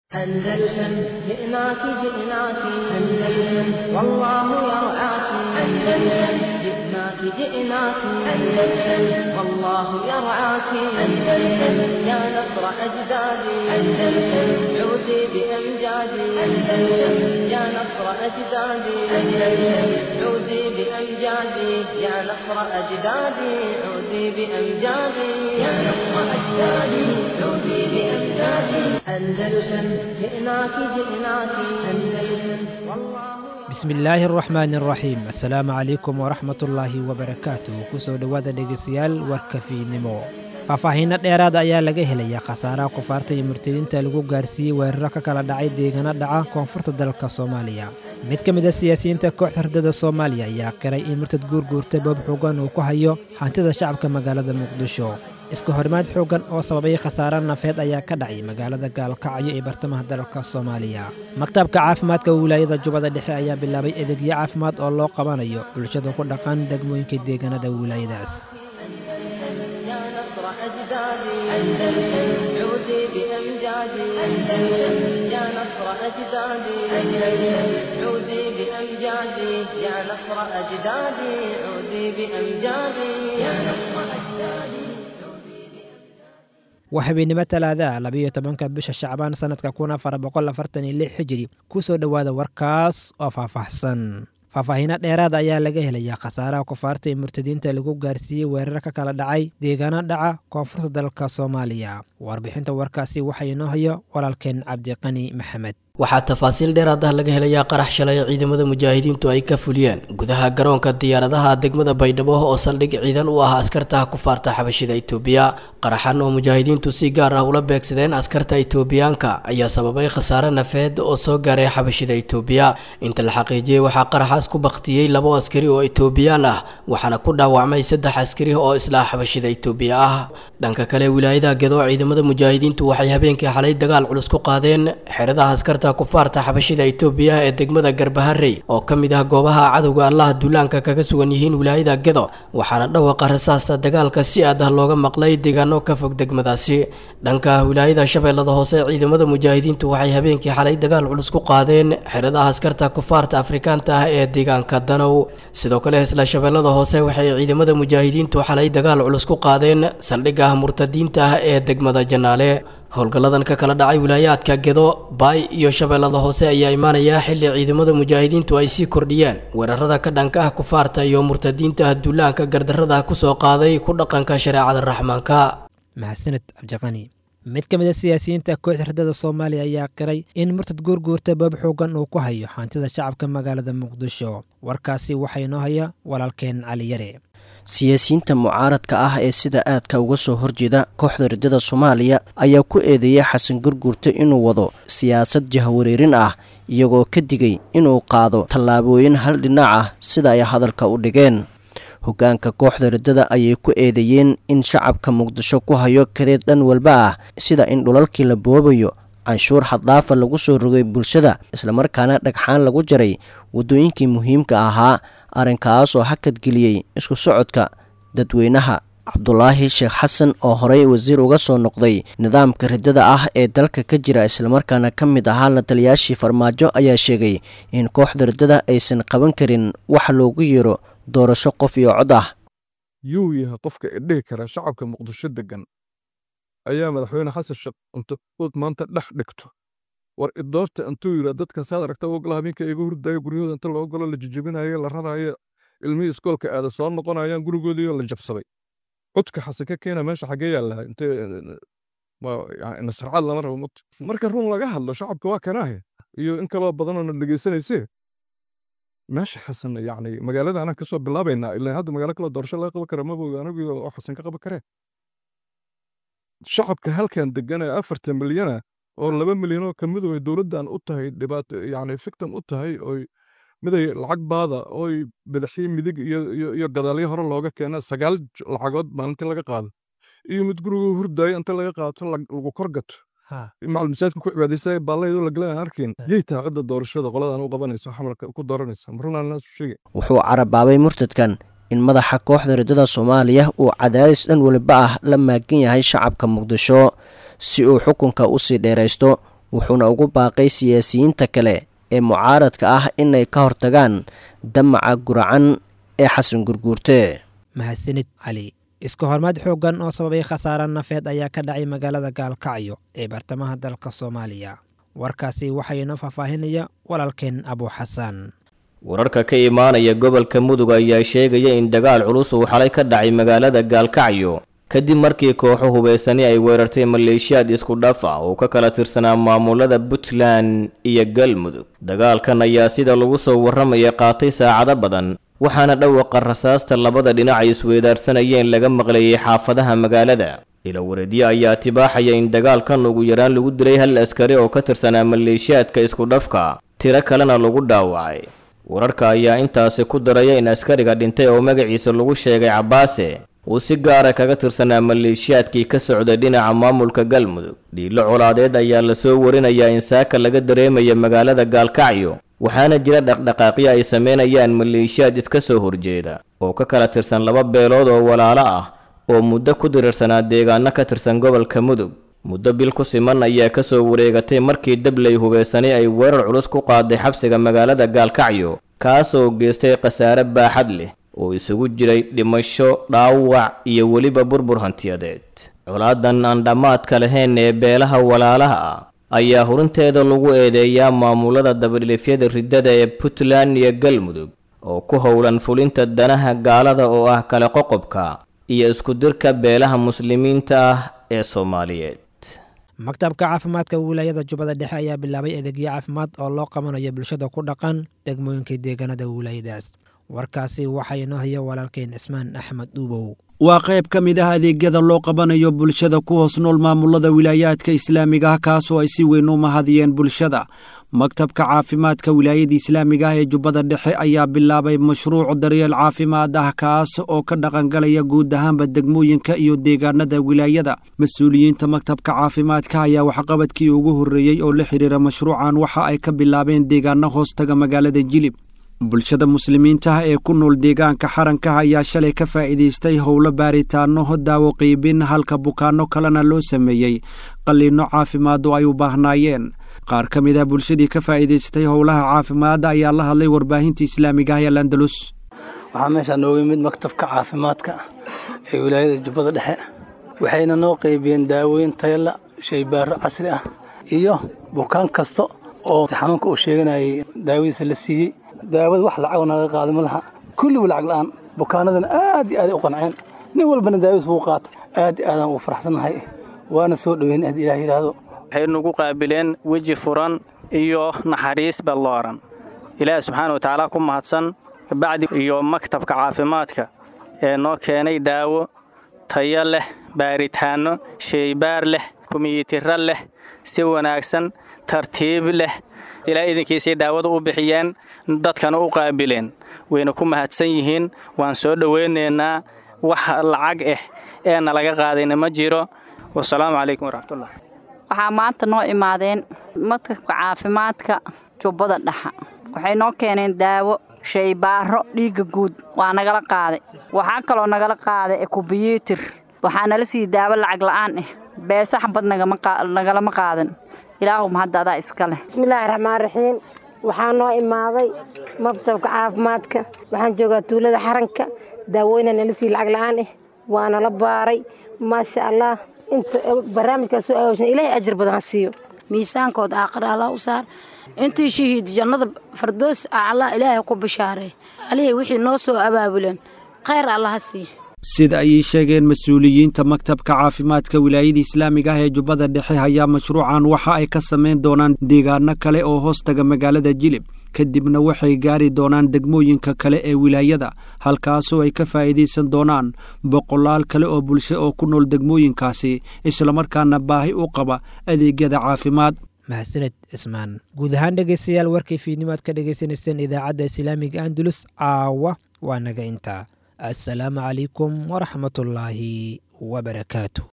أندلسن جئناك جئناك أندلسن والله يرعاك أندلسن جئناك جئناك أندلسن والله يرعاك أندلسن يا نصر أجدادي أندلسن عودي بأمجادي أندلسن يا نصر أجدادي أندلسن عودي بأمجادي يا نصر أجدادي عودي بأمجادي يا نصر أجدادي عودي بأمجادي أندلسن جئناك جئناك أندلسن والله bismillaahi araxmaani araxiim assalaamu calaykum waraxmatullaahi wabarakaatuh kusoo dhowaada dhegeystayaal warka fiidnimo faahfaahiino dheeraada ayaa laga helayaa khasaaraha kufaarta iyo murtadiinta lagu gaarsiiyey weeraro ka kala dhacay deegaano dhaca koonfurta dalka soomaaliya mid ka mid a siyaasiyiinta kooxda hardada soomaaliya ayaa qiray in murtad guurguurta boob xoogan uu ku hayo hantida shacabka magaalada muqdisho isku horimaad xooggan oo sababay khasaare nafeed ayaa ka dhacay magaalada gaalkacyo ee bartamaha dalka soomaaliya maktabka caafimaadka wilaayada jubbada dhexe ayaa bilaabay adeegyo caafimaad oo loo qabanayo bulshada ku dhaqan degmooyinka deegaanada wilaayadaas يا نصر أجدادي أندلسن عودي بأمجادي أندلسن يا نصر أجدادي أندلسن عودي بأمجادي يا نصر أجدادي عودي بأمجادي يا نصر أجدادي waa habeennimo talaadaha labayo tobanka bisha shacbaan sannadka kun afar boqol afartan iyo lix xijiri ku soo dhowaada warkaas oo faahfaahsan faahfaahiino dheeraada ayaa laga helayaa khasaaraha kufaarta ee murtadiinta lagu gaarsiiyey weerar ka kala dhacay deegaano dhaca koonfurta dalka soomaaliya warbixinta warkaasi waxaa inoo hayo walaalkeen cabdiqani maxamed waxaa tafaasiil dheeraad ah laga helayaa qarax shalay ciidamada mujaahidiintu ay ka fuliyeen gudaha garoonka diyaaradaha degmada baydhabo oo saldhig ciidan u ah askarta kufaarta xabashida itoobiya qaraxan oo mujaahidiintu si gaar ah ula beegsadeen askarta itoobiyaanka ayaa sababay khasaare nafeed oo soo gaaray xabashida itoobiya inta la xaqiijiyey waxaa qaraxaas ku baktiyey labo askari oo itoobiyaan ah waxaana ku dhaawacmay saddex askari oo isla xabashida itoobiya ah dhanka kale wilaayada gedo ciidamada mujaahidiintu waxay habeenkii xalay dagaal culus ku qaadeen xeradaha askarta kufaarta xabashida itoobiya ee degmada garbaharey oo ka mid ah goobaha cadowga allaha duulaanka kaga sugan yihiin wilaayada gedo waxaana dhawaqa rasaasta dagaalka si aad ah looga maqlay deegaano ka fog degmadaasi dhanka wilaayada shabeellada hoose ciidamada mujaahidiintu waxay habeenkii xalay dagaal culus ku qaadeen xeradaha askarta kufaarta afrikaanta ah ee deegaanka danow sidoo kale isla shabeellada hoose waxay ciidamada mujaahidiintu xalay dagaal culus ku qaadeen saldhigga murtadiinta ah ee degmada janaale howlgalladan ka kala dhacay wilaayaadka gedo baay iyo shabeellada hoose ayaa imaanaya xilli ciidamada mujaahidiintu ay sii kordhiyeen weerarada ka dhanka ah kufaarta iyo murtadiinta duulaanka gardarrada kusoo qaaday ku dhaqanka shareecada raxmaanka mahadsaned cabdiqani mid ka mid a siyaasiyiinta kooxda hardada soomaaliya ayaa qiray in murtad guurguurta boob xoogan uu ku hayo hantida shacabka magaalada muqdisho warkaasi waxaa inoo haya walaalkeen cali yare siyaasiyiinta mucaaradka ah ee sida aadka uga soo horjeeda kooxda riddada soomaaliya ayaa ku eedeeyay xasan gurguurta inuu wado siyaasad jahwareerin ah iyagoo ka digay inuu qaado tallaabooyin hal dhinac ah sida ay hadalka u dhigeen hoggaanka kooxda riddada ayay ku eedeeyeen in shacabka muqdisho ku hayo kadeed dhan walba ah sida in dhulalkii la boobayo canshuur xaddaafa lagu soo rogay bulshada islamarkaana dhagxaan lagu jaray waddooyinkii muhiimka ahaa arrinkaas oo hakadgeliyey isku socodka dadweynaha cabdulaahi sheekh xasan oo horey wasiir uga soo noqday nidaamka riddada ah ee dalka ka jira islamarkaana ka mid ahaa la taliyaashii farmaajo ayaa sheegay in kooxda riddada aysan qaban karin wax loogu yeero doorasho qof iyo cod ah yuu yahay qofka idhihi kara shacabka muqdisho degan ayaa madaxweyne xasan sheekh intuud maanta dhex dhigto war idoorta intuu yidhaa dadka saad aragta ogla habeenka iga hurdaayo guryahooda inta loo galo la jijabinayo la rarayo ilmihii iskoolka aada soo noqonayaan gurigoodiioo la jabsaday codka xasan ka keena meesha xaggee yaalaha inte nasarcaad lama rabo mugta marka run laga hadlo shacabka waa kanaahe iyo in kaloo badanoo na dhegaysanaysee meesha xasan yacni magaalada anaan kasoo bilaabaynaa ilaa hadda magaalo kaloo doorasho laga qaban kara mabog anigu oo xasan ka qaban karee shacabka halkan degan ee afartan milyana oo laba milyanoo ka midu ay dowladdan u tahay dhibaato yacni fictim u tahay oy miday lacag baada oy badaxii midig iyo iyo gadaalyo hore looga keena sagaal lacagood maalintii laga qaado iyo mid gurigu hurdaayo inta laga qaato lagu kor gato macalin masaajidka ku cibaadaysay baallaydoo la galan arkin yay tahay cidda doorashada qoladan u qabanaysa xamarka ku dooranaysa marunaan naas u sheegay wuxuu carabaabay murtadkan in madaxa kooxda riddada soomaaliya uu cadaadis dhan weliba ah la maagan yahay shacabka muqdisho si uu xukunka u sii dheeraysto wuxuuna ugu baaqay siyaasiyiinta kale ee mucaaradka ah inay ka hortagaan damaca guracan ee xasan gurguurte mahadsanid cali iska hormaad xooggan oo sababay khasaare nafeed ayaa ka dhacay magaalada gaalkacyo ee bartamaha dalka soomaaliya warkaasi waxaa inoo faahfaahinaya walaalkeen abu xasan wararka ka imaanaya gobolka mudug ayaa sheegaya in dagaal culus uu xalay ka dhacay magaalada gaalkacyo kadib markii kooxo hubaysani ay weerartay maleeshiyaad isku dhaf ah oo ka kala tirsanaa maamulada puntland iyo galmudug dagaalkan ayaa sida lagu soo warramaya qaatay saacado badan waxaana dhawaqa rasaasta labada dhinac ay isweedaarsanayeen laga maqlayay xaafadaha magaalada ilawareedye ayaa tibaaxaya in dagaalkan ugu yaraan lagu dilay hal askari oo ka tirsanaa maleeshiyaadka isku dhafka tiro kalena lagu dhaawacay wararka ayaa intaasi ku daraya in askariga dhintay oo magaciisa lagu sheegay cabaase uu si gaara kaga tirsanaa maleeshiyaadkii ka socday dhinaca maamulka galmudug dhiilo colaadeed ayaa lasoo warinayaa in saaka laga dareemaya magaalada gaalkacyo waxaana jira dhaqdhaqaaqyo ay sameynayaan maleeshiyaad iska soo horjeeda oo ka kala tirsan laba beelood oo walaalo ah oo muddo ku dirirsanaa deegaano ka tirsan gobolka mudug muddo bil ku siman ayaa kasoo wareegatay markii dabley hubaysanay ay weerar culus ku qaaday xabsiga magaalada gaalkacyo kaasoo geystay khasaare baaxad leh oo isugu jiray dhimasho dhaawac iyo weliba burbur hantiyadeed colaadan aan dhammaadka lahayn ee beelaha walaalaha ah ayaa hurinteeda lagu eedeeyaa maamulada dabadhilifyada riddada ee puntland iyo galmudug oo ku howlan fulinta danaha gaalada oo ah kale qoqobka iyo iskudirka beelaha muslimiinta ah ee soomaaliyeed maktabka caafimaadka wilaayada jubbada dhexe ayaa bilaabay adeegyo caafimaad oo loo qabanayo bulshada ku dhaqan degmooyinka deegaanada wilaayadaas warkaasi waxaa inoo haya walaalkeen cismaan axmed dhuubow waa qayb ka mid ah adeegyada loo qabanayo bulshada ku hoos nool maamulada wilaayaadka islaamiga ah kaasoo ay si weyn u mahadiyeen bulshada maktabka caafimaadka wilaayada islaamiga ah ee jubbada dhexe ayaa bilaabay mashruuc daryeel caafimaad ah kaas oo ka dhaqangalaya guud ahaanba degmooyinka iyo deegaanada wilaayada mas-uuliyiinta maktabka caafimaadka ayaa waxqabadkii ugu horreeyey oo la xidhiira mashruucan waxa ay ka bilaabeen deegaano hoostaga magaalada jilib bulshada muslimiinta ah ee ku nool deegaanka xaranka ayaa shalay ka faa'iidaystay howlo baaritaano daawo qiibin halka bukaanno kalena loo sameeyey qalliinno caafimaad oo ay u baahnaayeen qaar ka mid ah bulshadii ka faa'iidaystay howlaha caafimaadda ayaa la hadlay warbaahinta islaamiga ah ee landalus waxaa meeshaa nooga yimid maktabka caafimaadka ee wilaayada jubbada dhexe waxayna noo qaybiyeen daawooyin tayala shaybaaro casri ah iyo bukaan kasta oo xanuunka uu sheeganayay daawadiisa la siiyey daawada wax lacag naga qaada ma laha kulliba lacag la'aan bukaanadana aad iyo aaday u qanceen nin walbana daawadiis wuu qaatay aad iyo aadaan ugu faraxsannahay waana soo dhoweyn aad ilaah yidhaahdo waxay nagu qaabileen weji furan iyo naxariis ballooran ilaahi subxaana wa tacaala ku mahadsan kabacdi iyo maktabka caafimaadka ee noo keenay daawo tayo leh baaritaanno sheybaar leh kumiyitiro leh si wanaagsan tartiib leh ilaa idinkiisay daawada u bixiyeen dadkana u qaabileen wayna ku mahadsan yihiin waan soo dhowaynaynaa wax lacag ah ee nalaga qaadayna ma jiro wasalaamu calaykum waraxmatullah waxaa maanta noo imaadeen maktabka caafimaadka jubbada dhaxa waxay noo keeneen daawo shaybaaro dhiigga guud waa nagala qaaday waxaa kaloo nagala qaaday ekubiyuutir waxaa nala siiyey daawo lacag la'aan ah beesa xabad nagalama qaadan ilaahum hadda adaa iska leh bismillaahi raxmaan raxiim waxaa noo imaaday maktabka caafimaadka waxaan joogaa tuulada xaranka daawooyna nala sii lacag la'aan ah waana la baaray maasha allah inta barnaamijkaas soo aawsan ilaahay ajar badan ha siiyo miisaankooda aakhira allah u saar intii shahiid jannada fardoos allah ilaahay ku bishaaray alihii wixii noo soo abaabuleen khayr allah ha siiya sida ayay sheegeen mas-uuliyiinta maktabka caafimaadka wilaayada islaamiga ah ee jubbada dhexe ayaa mashruucan waxa ay ka samayn doonaan deegaano kale oo hoostaga magaalada jilib kadibna waxay gaari doonaan degmooyinka kale ee wilaayada halkaasoo ay ka faa'iidaysan doonaan boqolaal kale oo bulsho oo ku nool degmooyinkaasi islamarkaana baahi u qaba adeegyada caafimaad mahadsaned cismaan guud ahaan dhegaystayaal warkii fiidnimo aad ka dhagaysanayseen idaacadda islaamiga andulus caawa waa naga intaa assalaamu calaykum waraxmatullaahi wabarakaatu